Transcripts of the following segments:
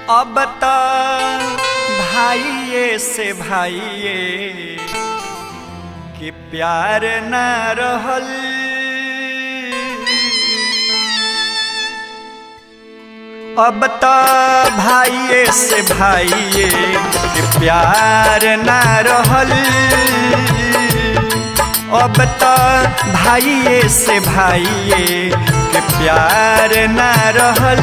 अब त भाइये से भाइये कि प्यार न रहल अब त भाइये से भाइये कि प्यार न रहल अब त भाइये से भाइये कि प्यार न रहल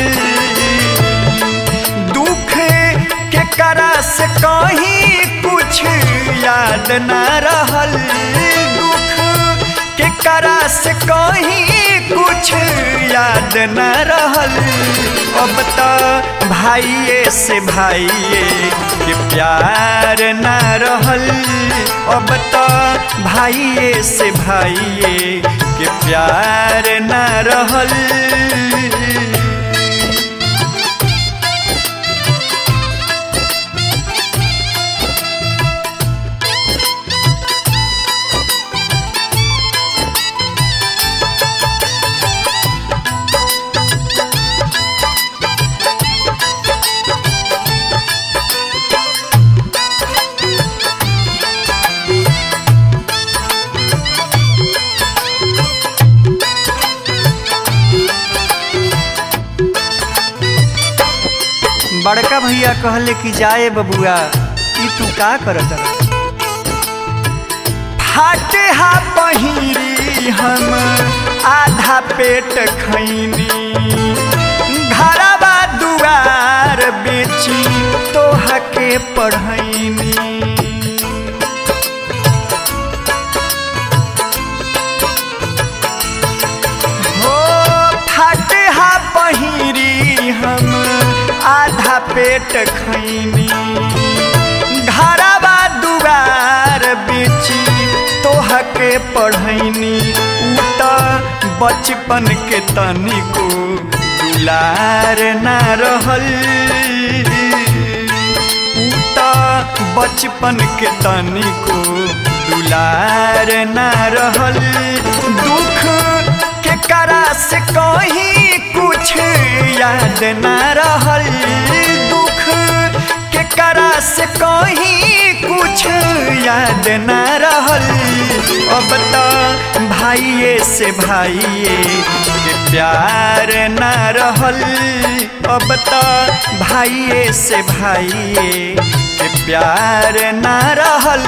दुख के करा से कहीं कुछ याद न रहल दुख के करा से कहीं कुछ याद न रहल अब त भाइये से भाइये के प्यार न रहल अब त भाइये से भाइये के प्यार न रहल बड़का भैया कहले कि जाए बबुआ ई तू का करत रह फाटे हा पहिरी हम आधा पेट खैनी घरवा दुआर बेची तोह के पढ़ैनी हो फाटे हा पहिरी हम आधा पेट खैनी घरवा दुआर बेची तोह के पढ़ैनी उ त बचपन के तनिको दुलार ना रहल उ त बचपन के तनिको दुलार ना रहल दुख के करा से कहीं कुछ याद न रहल दुख के करा से कहीं कुछ याद न रहल अब त भाइये से भाइये के प्यार न रहल अब त भाइये से भाइये के प्यार न रहल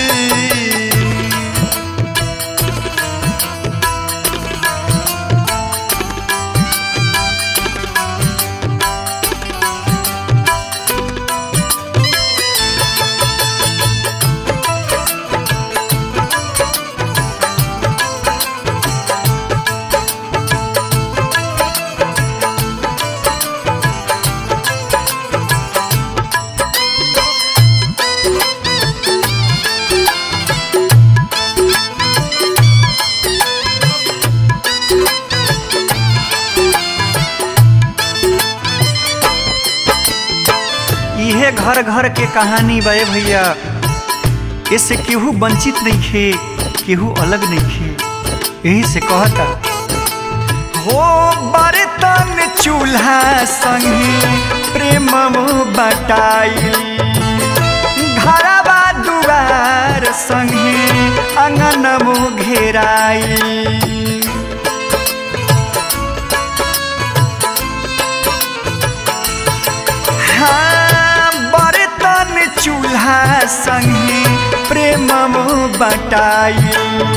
इहे घर घर के कहानी बे भैया इससे केहू वंचित नहीं खे केहू अलग नहीं खे यही से कहता हो बर्तन चूल्हा संगे प्रेम बटाई घरवा दुआर संगे अंगन घेराई हाँ, बर्तन चूल्हा संगे प्रेम बटाई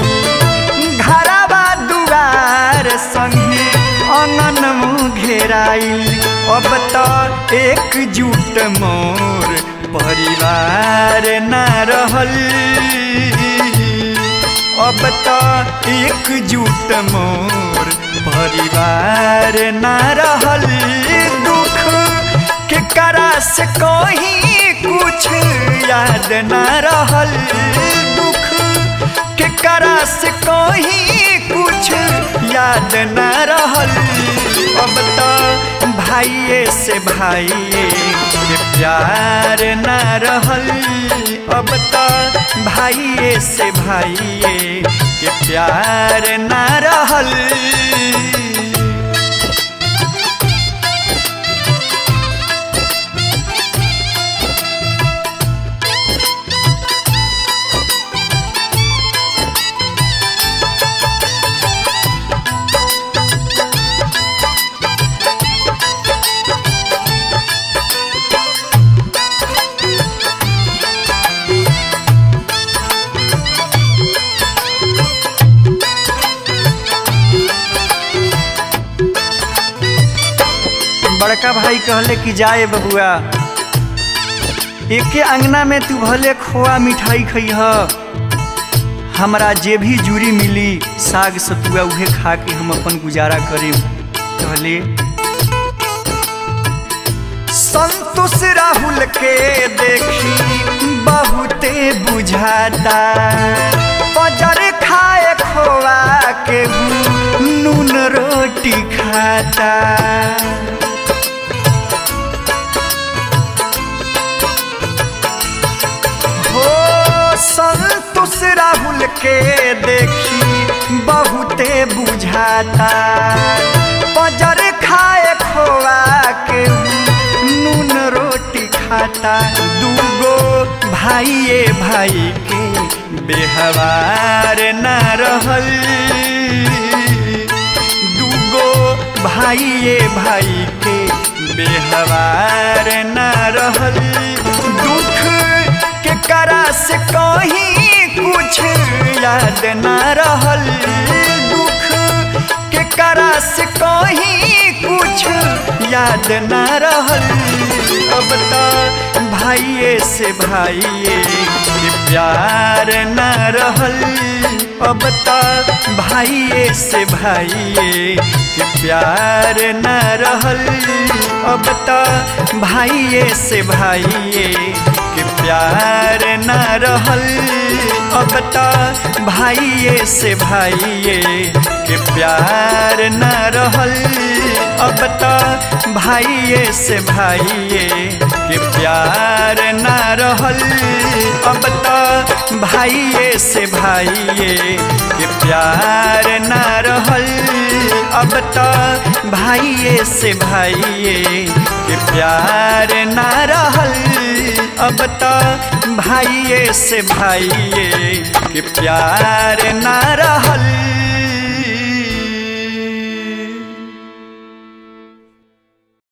घरवा दुआर संगे अंगन घेराई अब त एकजुट मोर परिवार न रहल अब त एकजुट मोर परिवार न रहल दुख के करा से कहीं कुछ याद न रहल दुख के करा से कहीं कुछ याद न रहल अब त भाइये से भाइये के प्यार न रहल अब त भाइये से भाइये के प्यार न रहल बड़का भाई कहले कि जाए बबुआ एके अंगना में तू भले खोआ मिठाई खइह हमरा जे भी जूरी मिली साग सतुआ उहे खा के हम अपन गुजारा करेम कहले संतोष राहुल के देखी बहुते बुझाता पजर खाए खोआ के नून रोटी खाता हो संतोष राहुल के देखी बहुते बुझाता पजर खाए खोआ के नून रोटी खाता दूगो भाइये भाई के बेहवार न रहल दूगो भाइये भाई के बेहवार न रहल दुख के करा से कहीं कुछ याद न रहल दुख के करा से कहीं कुछ याद न रहल अब तो भाइये से भाइये के प्यार न रहल अब तो भाइये से भाइये के प्यार न रहल अब तो भाइये से भाइये के प्यार न रहल अब तो भाइये से भाइये के प्यार न रहल अब तो भाइये से भाइये के प्यार न रहल अब तो भाइये से भाइये के प्यार न रहल अब तो भाइये से भाइये के प्यार न रहल अब तो भाइये से भाइये के प्यार न रहल